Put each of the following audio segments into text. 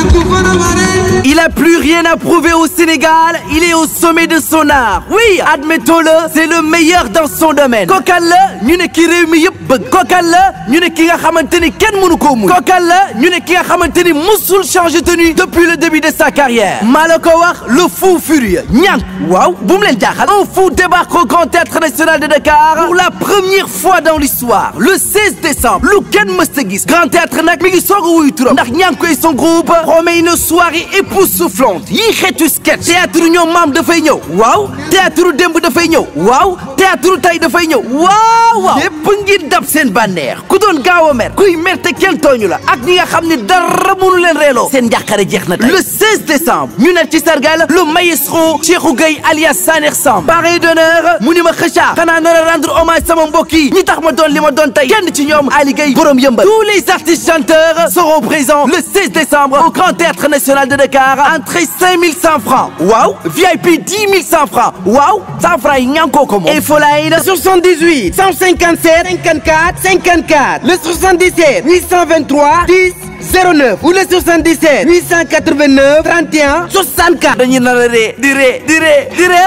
Il a plus rien à prouver au Sénégal, il est au sommet de son art. Oui, admettons-le, c'est le meilleur dans son domaine. Kokal la ñu ne ki réew mi yëpp bëgg. Kokal la ñu ne ki nga xamante ni kenn mënu koo muñ. Kokal la ñu ne ki nga xamante ni musul changer tenue depuis le début de sa carrière. maa la ko wax le fou furieux. ñànk waaw bu mu leen jaaxal. un fou débarque au Grand Théâtre National de Dakar pour la première fois dans l'histoire le 16 décembre lu kenn mësta gis. Grand Théâtre nag mi ngi soog a wuyu turam ndax ñànk et son groupe promet une soirée époustouflante yii xeetu sketch théâtre ñoom maam dafay ñëw waaw théâtre démb dafay ñëw waaw théâtre tay dafay ñëw waaw waaw lépp ngir dab seen bànneex ku doon gaaw a mer kuy mer te kenn tooñu la ak ñi nga xam ne dara mënu leen reeloo seen njàqare jeex na tey le 16 décembre ñu ne ci sargal le maestro Cheikhou Gueye alias Saner Samb parrain d'honneur mu ni ma xëcca xanaa nar a rendre hommage sama mbokk yi ñi tax ma doon li ma doon tey kenn ci ñoom Ali Gueye borom yëmbal tous les artistes chanteurs seront présents le 16 décembre au Grand Théâtre National de Dakar entrée 5100 francs waaw VIP 10 100 francs waaw 100 francs yi ñankoo ko moom infoline 78 157 54 54 le 77 823 10 09 ou le 77 889 31 64 dañuy nar a ree di ree di ree di ree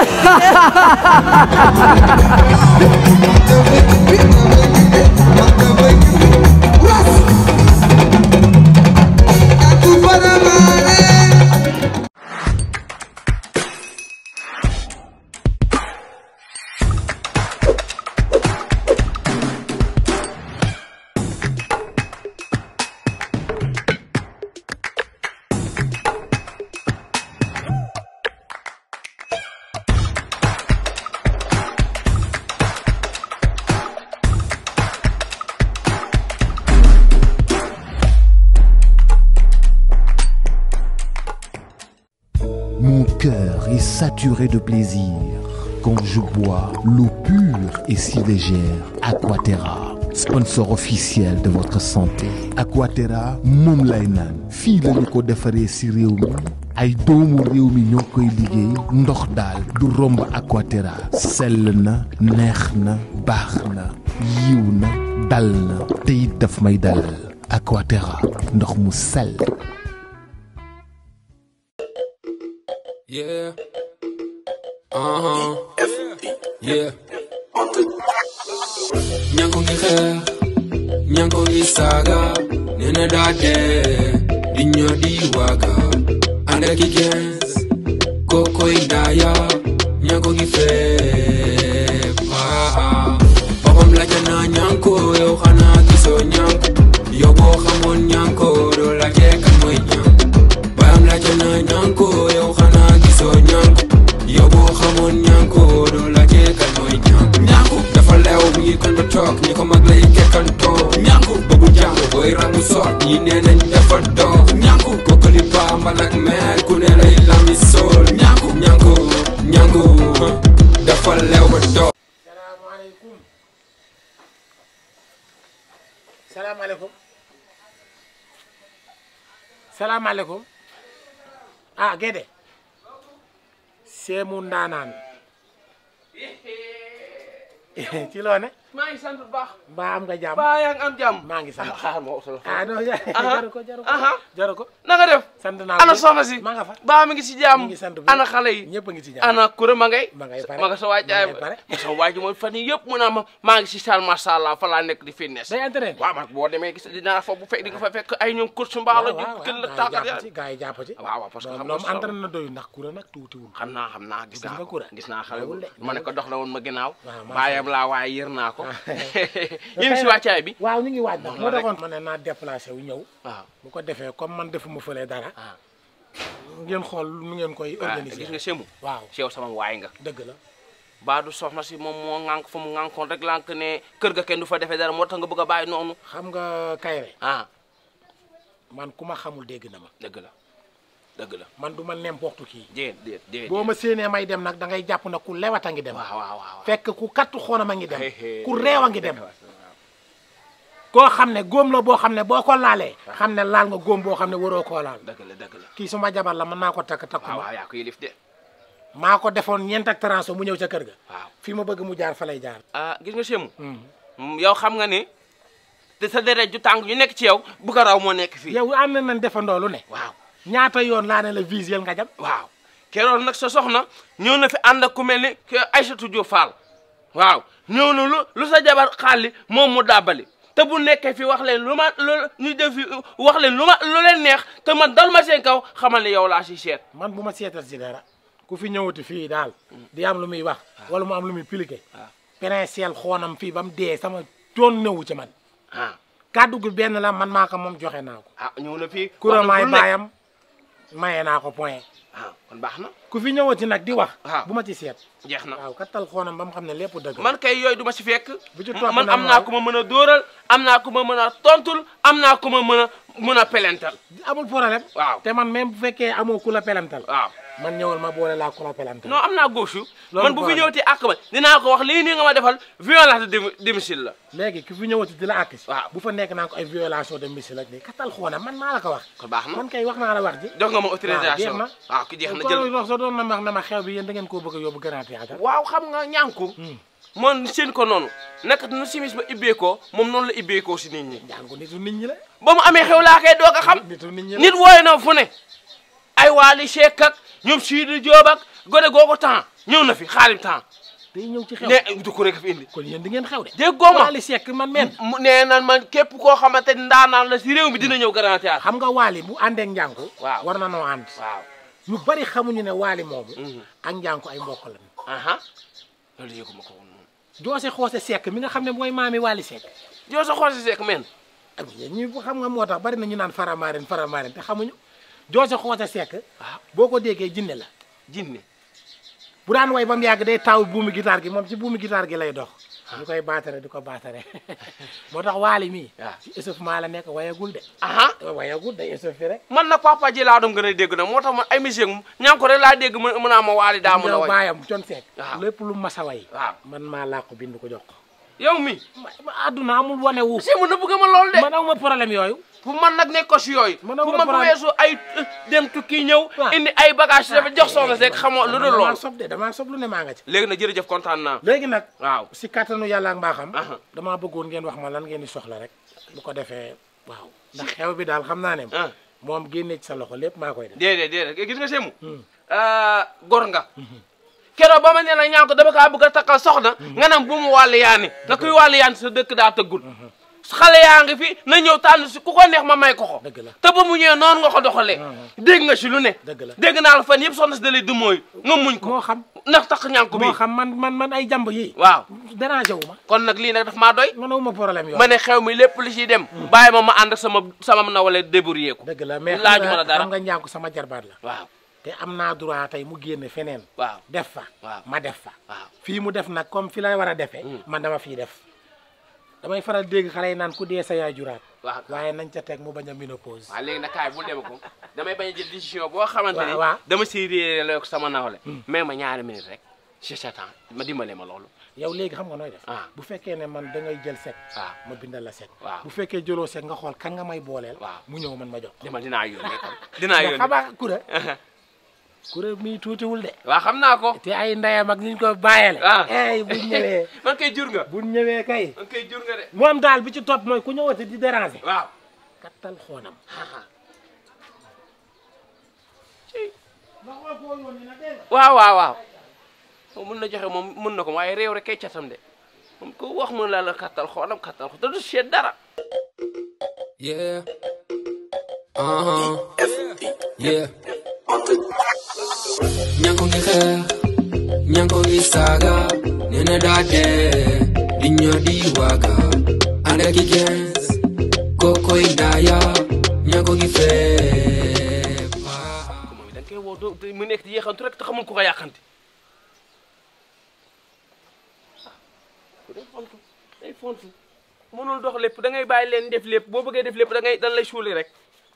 Mon cœur est saturé de plaisir quand je bois l'eau pure et si légère Aquaterra, sponsor officiel de votre santé. Aquaterra moom lay naan fii la ñu ko defaree ci réew mi ay doomu réew mi ñoo koy liggéey ndox daal du romb Aquaterra sell na neex na baax na yiw na dal na te it daf may dalal Aquaterra ndox mu sell. Yeah. Uh-huh. Yeah. Nyanko ngi xeex Nyanko ngi saaga nee na daa dee di ñoo di waaga ànd ak i gens kokoy daaya Nyanko ngi feeb ah boppam laajte naa Nyanko yow xanaa gisoo Nyanko yow boo xamoon Nyanko doo laajte kan mooy Nyanko bayam laajte naa Nyanko yow xanaa gisoo Nyanko yow boo xamoon Nyanko doo laajte kan mooy Nyanko Nyanko dafa leew mi ngi kon ba toog ñi ko mag lay kekkantoo Nyanko bëggu jàng booy rangu soot ñi nee nañ dafa doog Nyanko kokkali paa mbalak meer ku ne lay lami sool Nyanko Nyanko Nyanko dafa leew ba doog salaamaaleykum salaamaaleykum salaamaaleykum ah Gédé seemu ndaanaan ci loo ne maa ngi sant bu baax. mbaa am nga jàmm baa yaa ngi am jàmm. maa ngi sant xaaral ma wax ah non jaru ko jaru ko aha jaru ko na nga def. sant naa ana ko. soxna si. maa nga fa baa mi ngi si jàmm. mi ngi sant bu ana xale yi. ñëpp a ngi ci jàmm ana kure ma ngay. ma ngay pare ma nga sa waay jaay ma ngay pare. ma sa waay ji mooy fan yii yëpp mu naa ma maa ngi si salle macha allah fa laa nekk di fitness. day entraîné waaw man boo demee gis dinaa fa bu fekk di nga fa fekk ay ñoom course mbaalo ji waaw kën la waaw tàggat gaa yi jàpp ya ci gaa yi jàpp ci waaw waaw parce que xam nga ñoom solo. entraîné na doyu ndax kura nag tuutiwul xam naa xam naa gis Gis naa nga ko Koura? gis naa xale Dawul bu de, ma ne ko dox la woon ma ginnaaw waaw, maa baayam laa waaye yër naa ko Ah. yéen si wàccaay bi waaw ñu ngi waaj nag Moom moo la rek. taxoon ma ne naa déplacé wu ñëw waaw bu ko defee comme man defuma fële dara ah ngeen xool nu ngeen koy ah, gis organiser nga semu waaw si yow sama waay nga dëgg la baa du soxna si moom moo ŋànk fa mu ŋànkoon rek lànk ne kër ga kenn du fa defee dara moo tax nga bëgg a bàyyi noonu xam nga kayre ah man ku ma xamul dégg na ma dëgg la dëgg la man du ma n'importe qui déet déet déet boo ma séenee may dem nag da ngay jàpp na ku lewat a ngi dem waaw waaw waaw fekk ku kattu xoonam a ngi dem Hey, hey, ku réew a ngi dem koo xam ne góom la boo xam ne boo ko laalee xam ne laal nga góom boo xam ne waroo koo laal dëgg la dëgg la kii suma jabar la mën naa ko takk takku waaw ma waaw yaa ko yilif de maa ko defoon ñeent ak transo mu ñëw ca kër ga waaw fii ma bëgg mu jaar fa lay jaar ah gis nga semu Hmm. yow xam nga ni te sa deret ju tàng ñu nekk ci yow bu ko raw moo nekk fii yow ànd nañ defandoo lu ne waaw ñaata yoon laa ne la visuel nga jam waaw keroon nag sa soxna ñëw na fi ànd ak ku mel ni que Aïssatou Diop Fall waaw ñëw na lu lu sa jabar xaali moom mu dàbbali te bu nekkee fi wax leen lu ma lu ñu def fi wax leen lu ma lu leen neex te man dal ma seen kaw xamal ni yow laa si seet man bu ma seetal si dara ku fi ñëwati fii daal di am lu muy wax wala mu am lu muy piliqué princiel xoonam fii ba mu dee sama toon nëwu ci man ah kàddu gi benn la man maa ko moom joxe naa ko ah ñëw na fii kuramaay wax na lu ne. baayam maye naa ko point ah kon baax na ku fi ñëwati nag di wax waaw. bu ma ci seet jeex na waaw kattal xoonam ba mu xam ne lépp dëgg la. man kay yooyu du ma si fekk Bu ci topp man nag am naa mooy- ku ma mën a dóoral am naa ku ma mën a tontul am naa ku ma mën a mën a pelental amul problème waaw te man même bu fekkee amoo ku la pelantal waaw man ñëwal ma boole laa ku la pelantal non am naa gauche Loolu man bu fi problème. ñëwti àq ma dinaa ko wax lii nii nga ma defal violence de domicile la léegi ki fi ñëwati di la àkk si waaw. bu fa nekk naa ko ay violation de domicile ak nii kattal xoonam man maa la ko wax kon baax na man kay wax naa la wax ji jox nga ma waaw jeex autorisation na waaw ki jeex na kon jël wax sa doon na ma wax na ma xew bi yéen da ngeen koo bëgg a yóbbu grand théâtre waaw xam nga ñànku moom seen ko noonu naka nu simis ba ibbeekoo moom noonu la ibbeekoo si nit ñi jàngu nitu nit ñi la ba mu amee xew laa koy doog a xam nitu nit ñi la nit wooye na fu ne ay waali Seck ak ñoom Sidi Diop ak gone googu temps ñëw na fi xaalim temps day ñëw ci xew ne du ko rek fi indi kon yéen di ngeen xew de déggoo ma Waly Seck man men mu nee na man képp koo xamante ni ndaanaan la si réew mi dina ñëw Grand Théâtre xam nga Waly bu àndeek njànku Waaw. war na noo ànd waaw ñu bari xamuñu ne Waly moomu Mhm. ak njànku ay mbokk lañu aha loolu yëguma ko woon moom Joose Xoose Seck mi nga xam ne mooy maami Waly Seck yow sa xool si Seck men ah yéen ñi xam nga moo tax bari na ñu naan faramaaren faramaaren te xamuñu Joose Xoose Seck waaw boo ko déggee jinne la jinne bu daan way ba mu yàgg day taw buumi guitare gi moom ci buumi guitare gi lay dox ñu koy baatare di ko baatare moo tax Waly mii waaw. ci échauffement la nekk wayagul de aha wayagul day échauffé rek man nag papa ji laa doon gën a dégg nag moo tax man ay musique mu ñaan ko rek laa dégg mën mën a ma waali daa mën a yow way baayam con Seck waaw. lépp lu mas a way waaw man maa laa ko bind ko jox ko yow mi ma ma àdduna amul wane wu si mu na bëgg ma lool de man awma problème yooyu pour man nag nekk ko si yooyu Man pour am nga man bu problème. weesu ay euh, dem tukki ñëw waaw. indi ay bagage dafa jox soxna Seck xamoo lu dul damaa loolu sob de damaa sob lu ne maa nga ci léegi nag jërëjëf kontaan naa léegi nag waaw si kattanu yàlla ak mbaaxam Aha. damaa bëggoon ngeen wax ma lan ngeen di soxla rek bu ko defee waaw ndax xew bi daal xam naa ne ah moom génne ci sa loxo lépp maa koy def déedéet déedéet gis nga semu gor nga keroog ba ma ne la ñaan ko dama kaa bëgg a takkal soxna nga nam bu mu wàllu yaani nga kuy wàllu yaani sa dëkk daa tëggul xale yaa ngi fi na ñëw tànn si ku ko neex ma may ko ko dëgg la te ba mu ñëwee noonu nga ko doxalee dégg nga si lu ne dëgg la dégg naa la fan yëpp soxna si da lay du mooy nga muñ ko moo xam ndax tax ñaan ko bi moo xam man man man ay jàmb yi waaw dérangé wu ma kon nag lii nag daf maa doy man awuma problème yooyu ma ne xew mi lépp li siy dem bàyyi ma ma ànd ak sama sama na wala débrouillé ko dëgg la mais laaju xam ma la nga dara xam nga njànku sama jarbaat la waaw te am naa droit tey mu génne feneen waaw def fa waaw. ma def fa waaw fii mu def nag comme fi la war a defee man dama fii def damay faral dégg xale yi naan ku dee sa yaay juraat waaw waaye nañ ca teg mu bañ a ménopause waaw léegi nag kaay bul dem ko damay bañ a jël décision boo xamante ni waaw, waaw. dama siy réeré ko sama nawle mais ma ñaari minute rek je t'attends ma dimbale ma loolu yow léegi xam nga nooy def Ah. bu fekkee ne man da ngay jël sec waaw ma bindal la sec Waaw. bu fekkee jëloo sec nga xool kan nga may booleel Waaw. mu ñëw man ma jox dama dinaa yónnee kon dinaa mais yónnee xamaa kura kura mii tuutiwul de waaw xam naa ko te ay ndeyam ak niñ ko bàyyele Ah. ey buñ ñëwee man kay jur nga buñ ñëwee kay man kay jur nga de moom daal bi ci topp mooy ku ñëwati di déranger waaw kattal xoonam waaw waaw waaw moom mën na joxe moom mën na ko waaye réew rek kay catam de moom ko wax mën la la kattal xoonam kattal xo te du seet dara Yeah. Uh-huh. Yeah. Nyanko ngi xeex Nyanko ngi saaga Nene daa dee Di ñoo di waaga Ànd ak i gens Kokoy ndaaya Nyanko ngi feeb ko moom da nga koy woo doo te mu nekk di yeexantu rek te xamul ko ko yàqanti ku day fontu day fontu mënul dox lépp da ngay bàyyi leen def lépp boo bëggee def lépp da ngay dan lay suuli rek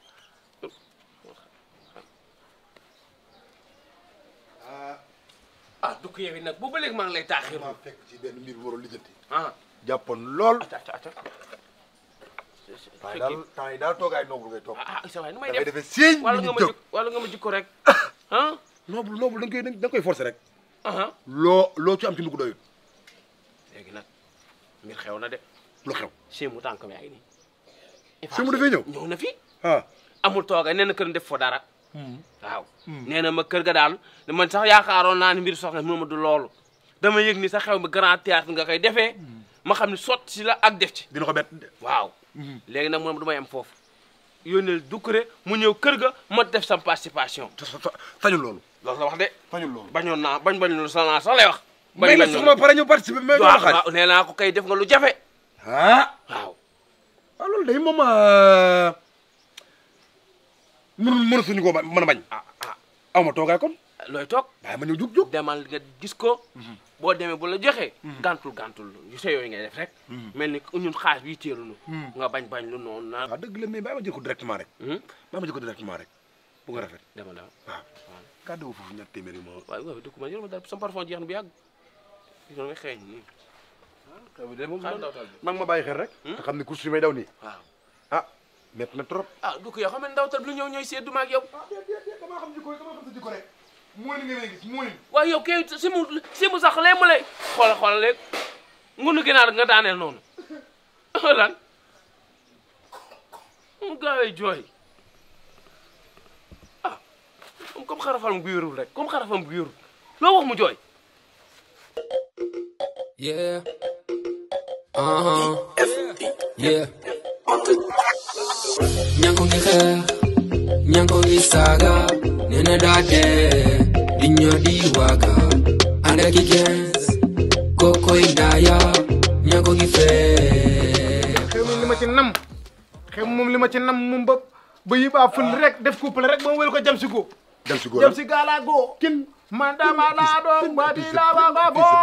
ah du ko yow it nag boobu ba léegi maa ngi lay taaxir maa fekk ci benn mbir bu war a lijjanti ah jàppoon lool acca acca acca temps yi daal temps yi daal toogaay noobul ngay toog ah isa waay nu may da ngay def defee siiñ wala nit nga ñi ma jóg jik wala nga ma jikko rek ah noobul noobul da nga koy da nga koy forcer rek ah loo loo ci am ci lu ko doyul léegi nag mbir xew na de lu xew si mu tànkam yaa ngi nii Si mu dafay ñëw? ñëw na fi ah amul tooga nee na kër def fo dara waaw nee na ma kër ga daal man sax yaakaaroon naa ni mbir soxna mu ma du loolu dama yëg ni sa xew bi grand théâtre nga koy defee ma xam ni sotti si la ak def ci dina ko bett waaw léegi nag moom du may am foofu yónneel dukkure mu ñëw kër ga ma def sam participation sañul loolu loolu la wax de sañul loolu bañoon naa bañ bañ loolu sa naa sax lay wax may la soxna pare ñu participer mais waaw doo xaaj waaw nee naa ko kay def nga lu jafe ah waaw waaw loolu day moom mënu mënu suñu ko ba- mën a bañ ah ah aw ma toogaay kon looy toog waaye ma ñëw jug jug demal nga gis ko boo demee bu la joxee gàntul gàntul yu sa yooyu ngay def rek mel ni ñun xaas bi teelunu nga bañ bañ lu noonu naa waaw dëgg la mais bàyyi ma jël ko directement rek bàyyi ma jël ko directement rek bu nga rafet demal demal waaw kàddu wu foofu ñett téeméer yi moo waaye waaye dëkk ma yor ma dara sama parfum jeex na bu yàgg yow nga xeeñ nii de moom xaar ndawtal bi mag ma bàyyi xel rek te xam ne course yi may daw nii waaw ah métti na trop ah du ko yoo xam ne ndawtal bi lu ñëw ñooy seeddu ma ak yow damaa xam jikko damaa xam sa jikko rek mooy li nga may gis mooy waaye yow kay si mu si mu sax lee mu lay xoolal xoolal léegi ngunu ginaar nga daaneel noonu lan mu gaawee jooy ah moom comme xarafam gu yorul rek comme xarafam gu yorul loo wax mu jooy Yeah. Uh huh. Yeah. Nyanko ngi xeex Nyanko ngi saaga Nene daa dee Di ñoo di waaga Ànd ak i gens Kokoy ndaaya Nyanko ngi feex xew mi li ma ci nam xew moom li ma ci nam moom ba ba yi baa fël rek def couple rek ba mu wél ko jam si góo dem si góor jam si gaala góo kin man dama laa doon ba di la ba ba bo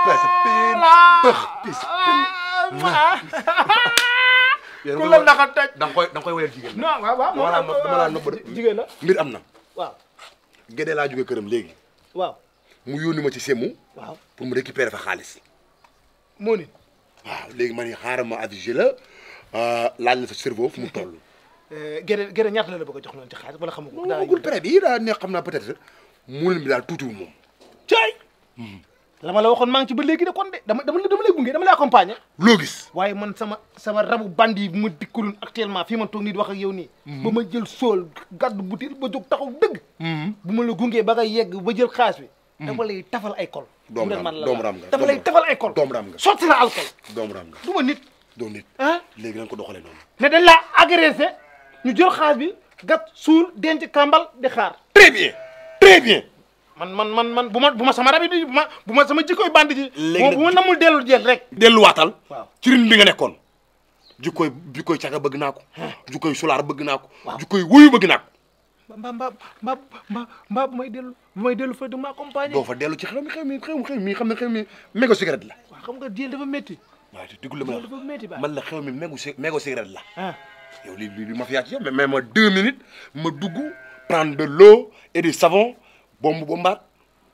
ku la ndaxa taj da nga koy da nga koy wayal jigéen non waaw waaw dama laa nopp dama laa nopp de jigéen la mbir am na waaw gédee laa jóge këram léegi waaw mu yónni ma ci semu waaw pour mu récupérer fa xaalis moo ni waaw léegi ma ni xaaral ma avisé la laaj la sa cerveau fu mu toll gerte gerte ñaata la la bëgg a jox noonu ci xaalis wala xamu ko daa gul prêt bi daa ne xam naa peut-être muulin bi daal tuutiwul moom caay la ma la waxoon maa ngi ci ba léegi de kon de dama dama dama lay gunge dama lay accompagner loo gis waaye man sama sama rabu bandi bu ma dikkulun actuellement fii ma toog nii di wax ak yow nii ba ma jël sool gàddu butéel ba jóg taxaw dëgg bu ma la gungee ba nga yegg ba jël xaalis bi dama lay tafal ay kol Doomu bu dee raam man la doomu la raam nga, dama doomu lay raam. tafal ay kol doomu raam nga. sotti la alcool doomu raam nga du ma nit doo nit ah léegi nañ ko doxalee noonu ne dañ laa agressé ñu jël xaalis bi gat suul denc kàmbal di xaar très bien très bien man man man man bu ma bu ma sama rabi di bu ma bu ma sama jikkoy bandi ji Léegi bu nag- ma namul dellu jël rek delluwaatal waaw ci rin bi nga nekkoon jikkoy jikkoy caga bëgg naa ko jikkoy sulaar bëgg naa ko jikkoy wuyu bëgg naa ko mbaa mbaa mbaa mbaa mbaa bu may dellu bu may dellu fa du ma accompagner doo fa dellu ci xew mi xew mi xew mi xew mi xam ne xew mi mégo cigarette la waaw xam nga jël dafa métti waaw te diggu la ma jël dafa métti ba man la xew mi mégo ci mégo cigarette la ah yow li li li ma fi yaat ci yow mais mais ma deux minutes ma dugg prendre de l'eau et du savon bomb bombaat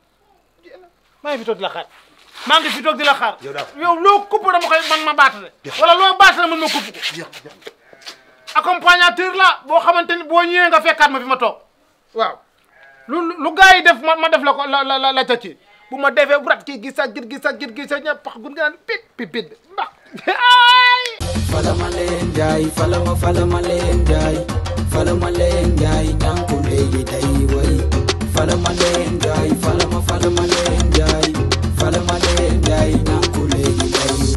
maa ngi fi toog di la xaar maa ngi fi toog di la xaar Yow daal. yow loo kupp dama koy man ma baatale wala loo baatale man ma kupp ko accompagnateur la boo xamante ni boo ñëwee nga fekkaat ma fi ma toog waaw lu lu lu gars yi def ma ma def la ko la la la la ca ci bu ma defee bu rat kii gis ak gis ak gis ak ñëpp pax gun nga naan pit pit pit mbax ay Falama leen jaay falama falama leen jaay falama leen jaay ñànku léegi day way falama leen jaay falama falama leen jaay falama leen jaay ñànku léegi day